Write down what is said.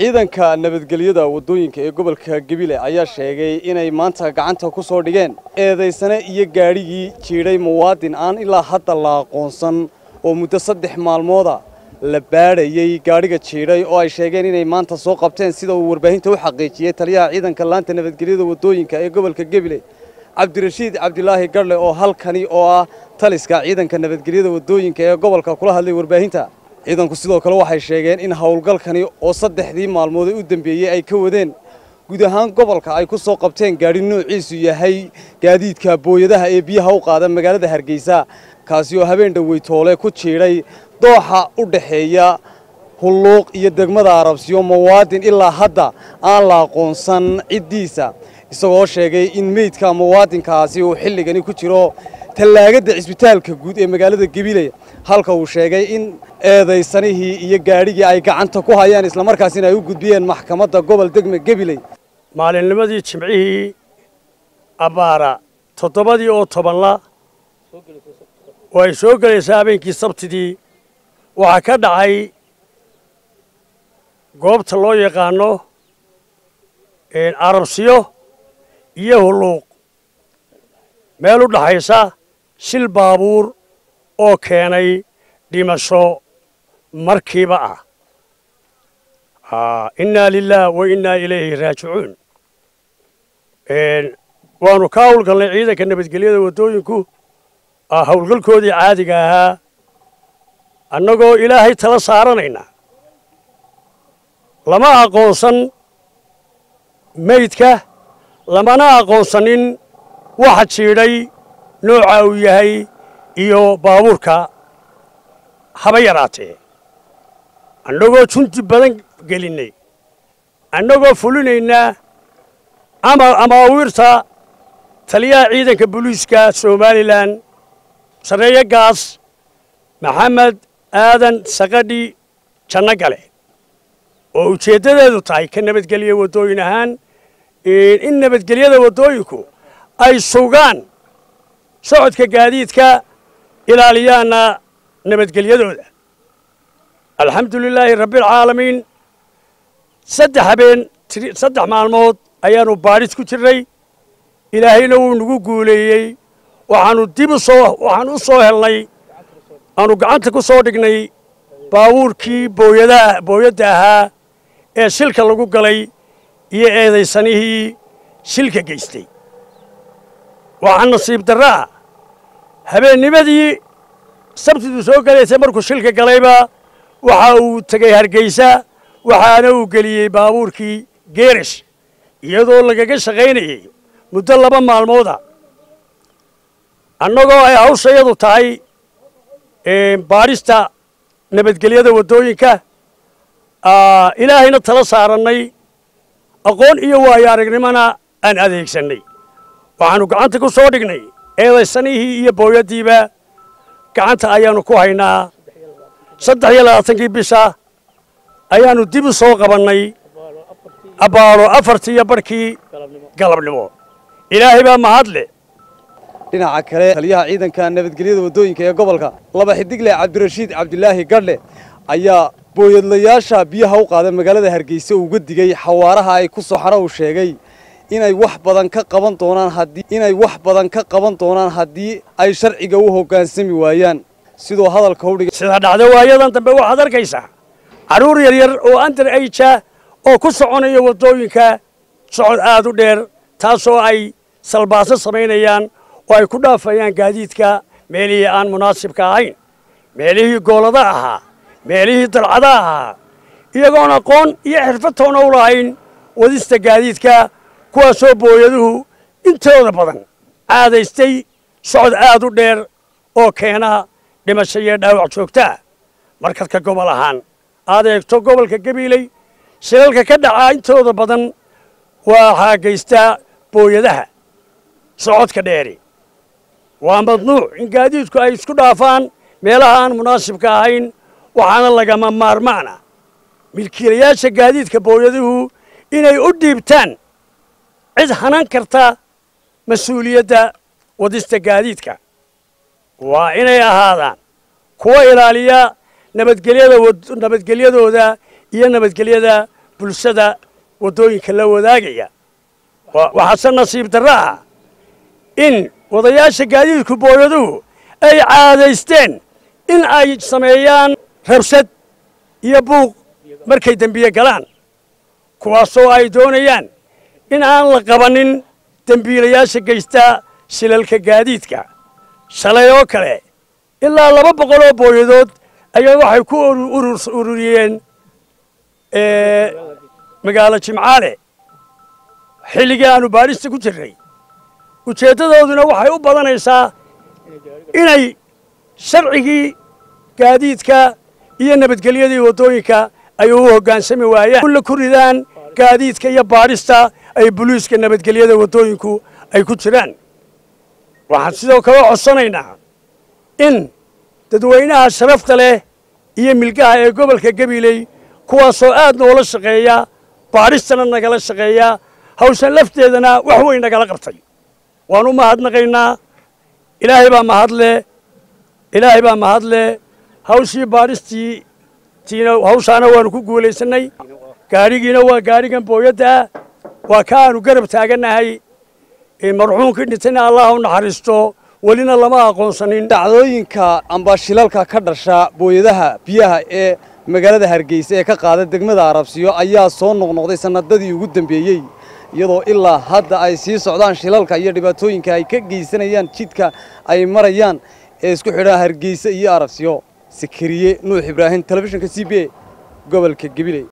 ciidanka nabadgelyada waddooyinka ee gobolka gebile ayaa sheegay inay maanta gacanta ku soo dhigeen eedaysane iyo gaadhigii jiidhay muwaadin aan ilaa hadda la aqoonsan oo muddo saddex maalmooda la baadhayey gaadhiga jiidhay oo ay sheegeen inay maanta soo qabteen sida uu warbaahinta u xaqiijiyey taliyaha ciidanka laanta nabadgelyada waddooyinka ee gobolka gebile cabdirashiid cabdilaahi garle oo halkani oo ah taliska ciidanka nabadgelyada waddooyinka ee gobolka kula hadlay warbaahinta ciidanku sidoo kale waxay sheegeen in howlgalkani oo saddexdii maalmood ee u dambeeyey ay ka wadeen guud ahaan gobolka ay ku soo qabteen gaadhi noociisu yahay gaadiidka booyadaha ee biyaha u qaada magaalada hargeysa kaasi oo habeen dhoweytoole ku jiidhay dooxa u dhaxeeya hulluuq iyo degmada arabsiyo muwaadin ilaa hadda aan la aqoonsan ciddiisa isagoo sheegay in meydka muwaadinkaasi uu xilligani ku jiro tallaagadda cisbitaalka guud ee magaalada gabiley halka uu sheegay in eedaysanihii iyo gaadhigii ay gacanta ku hayaan islamarkaasina ay u gudbiyeen maxkamadda gobol degme gabiley maalinnimadii jimcihii abbaara toddobadii oo tobanla oo ay soo gelaysaa habeenkii sabtidii waxaa ka dhacay goobta loo yaqaano arabsiyo iyo hulluuq meel u dhaxaysa shil baabuur oo keenay dhimasho markiiba ah innaa lilaah wa innaa ilayhi raajicuun waannu ka hawlgalnay ciidanka nabadgelyada waddooyinku hawlgalkoodii caadiga ahaa annagoo ilaahay tala saaranayna lama aqoonsan meydka lamana aqoonsanin waxa jiidhay nooca uu yahay iyo baabuurka haba yaraatee annagoo junti badan gelinnay annagoo fulinaynaa ama amaawiirta taliyaha ciidanka booliiska somalilan sarreeye gaas maxamed aadan sakadhi janno gale oo ujeeddadeedu tahay ka nabadgelya waddooyin ahaan in nabadgelyada waddooyinku ay sugaan socodka gaadiidka ilaaliyaana nabadgelyadooda alxamdu lilaahi rabbialcaalamiin saddex habeen saddex maalmood ayaannu baadhis ku jirnay ilaahayna wuu nagu guuleeyey waxaannu dib u soo waxaan u soo helnay aanu gacanta ku soo dhignay baabuurkii booyadaha booyadda ahaa ee shilka lagu galay iyo eedaysanihii shilka geystay waxaa nasiib darro ah habeennimadii sabtidu soo gelaysay markuu shilka galayba waxa uu tegey hargeysa waxaana uu geliyey baabuurkii geerish iyadoo lagaga shaqaynayey muddo laba maalmooda annagoo ay hawshayadu tahay baadhista nabadgelyada waddooyinka ilaahayna tala saarannay aqoon iyo waayo aragnimona aan adeegsannay waxaannu gacanta ku soo dhignay eedaysanihii iyo booyaddiiba gacanta ayaannu ku haynaa saddex iyo labaatankii bisha ayaannu dib u soo qabannay abbaalo afartii iyo barhkii galabnimo ilaahay baa mahadle dhinaca kale taliyaha ciidanka nabadgelyada waddooyinka ee gobolka laba xidigle cabdirashiid cabdilaahi gadhle ayaa booyadlayaasha biyaha u qaada magaalada hargeysa uga digay xawaaraha ay ku soxana uu sheegay inay wax badan ka qaban doonaan haddii inay wax badan ka qaban doonaan haddii ay sharciga u hoggaansami waayaan sidoo hadalka u dhigay sida dhacda waayadan dambe waxaad arkaysaa carruur yaryar oo andar ayja oo ku soconaya waddooyinka socod aad u dheer taasoo ay salbaaso samaynayaan oo ay ku dhaafayaan gaadiidka meelihii aan munaasibka ahayn meelihii goolada ahaa meelihii dalcada ahaa iyagoon aqoon iyo xirfadtoona u lahayn wadista gaadiidka kuwaasoo booyaduhu intooda badan caadaystay socod aad u dheer oo keena dhimasho iyo dhaawac joogtaa markadka gobol ahaan aad eegto gobolka gabiiley shilalka ka dhacaa intooda badan waxaa geystaa booyadaha socodka dheeri waa madnuuc in gaadiidku ay isku dhaafaan meelaha aan munaasibka ahayn waxaana lagama maarmaana milkiilayaasha gaadiidka booyaduhu inay u dhiibtaan cid hanan karta mas-uuliyadda wadista gaadiidka waa inay ahaadaan kuwa ilaaliya nabadgelyada nabadgelyadooda iyo nabadgelyada bulshada waddooyinka la wadaagaya waxaase nasiib darro ah in wadayaasha gaadiidku booyaduhu ay caadaysteen in ay sameeyaan rabshad iyo buuq markay dembiye galaan kuwaasoo ay doonayaan in aan la qabannin dembiilayaasha geysta shilalka gaadiidka shalay oo kale ilaa laba boqol oo booyadood ayaa waxay ku ururiyeen magaalo jimcaale xilligii aanu baadhista ku jirnay ujeeddadooduna waxay u badanaysaa inay sharcigii gaadiidka iyo nabadgelyadii waddooyinka ay u hoggaansami waayaan la ku ridaan gaadiidka iyo baadhista ay buliiska nabadgelyada waddooyinku ay ku jiraan waxaan sidoo kale codsanaynaa in dadweynaha sharafta leh iyo milgaha ee gobolka gabiley kuwaasoo aad noola shaqeeya baadhistana nagala shaqeeya hawshan lafteedana wax weyn nagala qabtay waan u mahadnaqaynaa ilaahay baa mahadle ilaahay baa mahadle hawshii baadhistii tiina hawshaana waanu ku guulaysannay gaadhigiina waa gaadhigan booyadda ah waa ka aanu garab taagannahay marxuumkii dhintayna allah u naxariisto welina lama aqoonsanin dhacdooyinka amba shilalka ka dhasha booyadaha biyaha ee magaalada hargeysa ee ka qaada degmada arabsiyo ayaa soo noqnoqday sannadadii ugu dambeeyey iyadoo ilaa hadda ay sii socdaan shilalka iyo dhibaatooyinka ay ka geysanayaan jidka ay marayaan ee isku xidhaan hargeysa iyo arabsiyo sikiriye nuux ibraahim telefishinka c b a gobolka gabiley